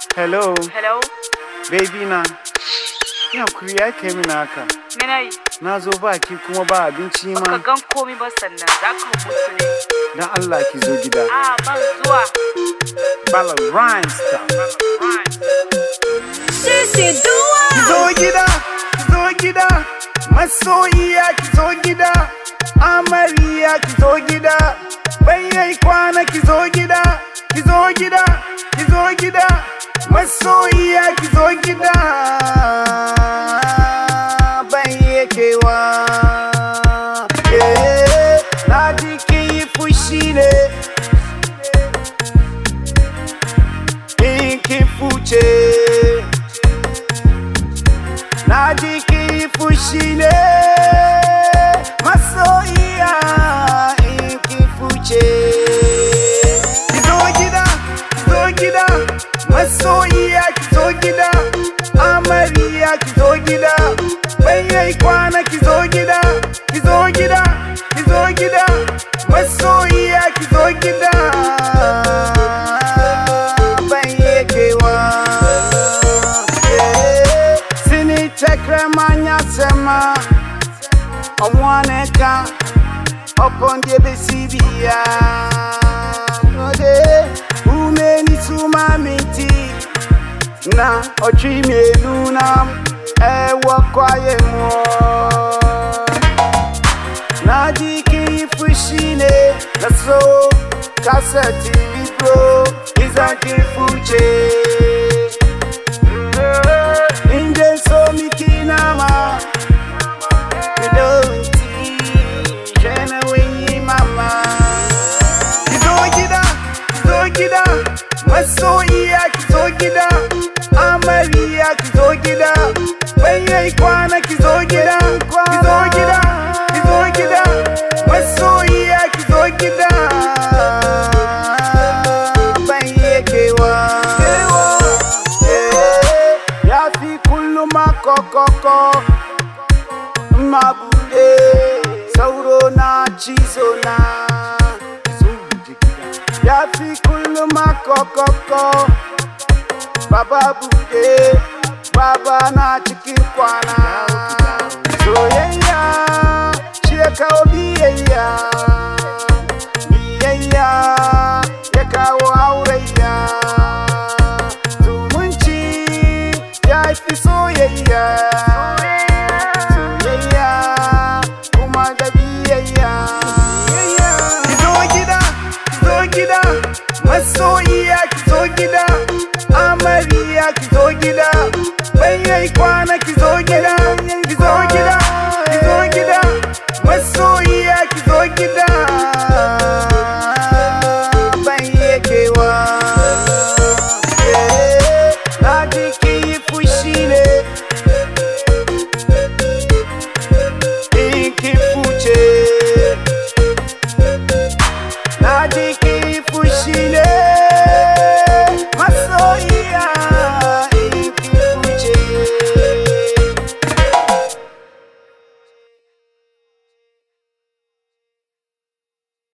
Hello, Hello? baby na. Ya kuri ya kai mini haka. Me na yi? Na zo ba ki kuma ba abinci Baka ma. gan komi ba sannan za ka mutu ne. Dan Allah ki zo gida. A ban zuwa. Bala Rhyme Star. Sisi Ki Dua. zo gida, ki zo gida. Masoyiya ki zo gida. Amariya ki zo gida. Bayyai kwana ki zo gida. Ki zo gida, ki zo gida. Masoyiya ki zo gida. Bayyakewa. Eh, na ji kin yi fushi ne. In kin fuce. Na ji ki fushi ne masoyiya in ki fuce. Ki zo gida, ki zo gida, masoyiya ki zo gida, amariya ki zo gida, bayyai kwana ki zo gida, ki zo gida, ki zo gida, masoyiya ki zo gida. Bayyakewa. Yeah. Sini tekre manya sema Omwaneka Opondye besibia Ode Umeni tuma miti Na ochimi enuna Ewa kwaye mo Najiki fushine Naso Kaseti bro Izaki fuche Inje so mikinama Kidonti Jena winyi mama Kizo gida, kizo gida Masoyiya kizo gida Amariya kizo gida Bayyai kwana kizo gida Kizo gida, kizo gida Masoyiya kizo gida Bayyakewa Ya fi kullum makokoko Mabude Sauro na cizo na Ya fi kullum makokoko Baba bude Baba na cikin kwana Soyayya Shi ya kawo